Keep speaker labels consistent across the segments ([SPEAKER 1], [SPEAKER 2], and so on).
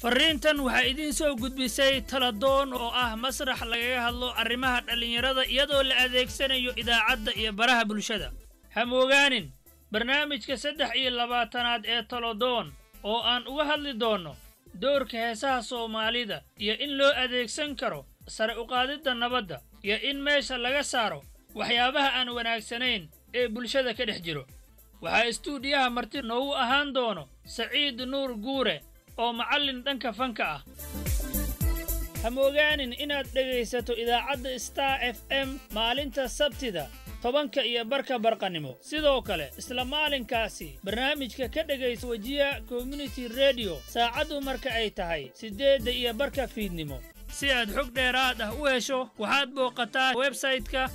[SPEAKER 1] farriintan waxaa idiin soo gudbisay taladoon oo ah masrax lagaga hadlo arrimaha dhallinyarada iyadoo la adeegsanayo idaacadda iyo baraha bulshada hamoogaanin barnaamijka saddex iyo labaatanaad ee taladoon oo aan uga hadli doonno doorka heesaha soomaalida iyo in loo adeegsan karo sare uqaadidda nabadda iyo in meesha laga saaro waxyaabaha aan wanaagsanayn ee bulshada ka dhex jiro waxaa istuudiyaha marti noogu ahaan doono saciid nuur guure oo macallin dhanka fanka ah hamoogaanin inaad dhegaysato idaacadda star f m maalinta sabtida tobanka iyo barka barqannimo sidoo kale isla maalinkaasi barnaamijka ka dhegaysa wejiya community rediyo saacaddu marka ay tahay siddeedda iyo barka fiidnimo si aad xog dheeraad ah u hesho waxaad booqataa websayte-ka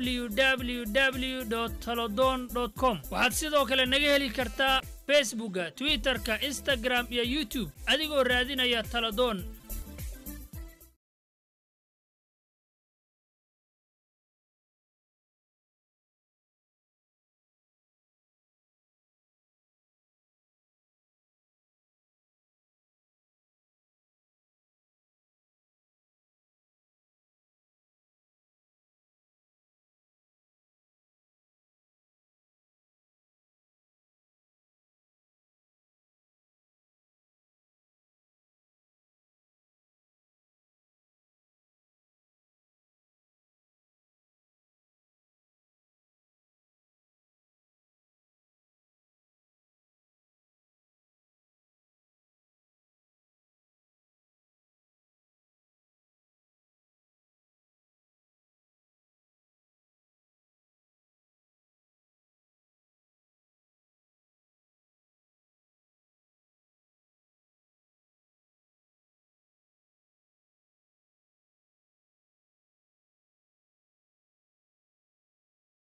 [SPEAKER 1] www talodon com waxaad sidoo kale naga heli kartaa facebookga twitterka instagram iyo youtube adigoo raadinaya taladoon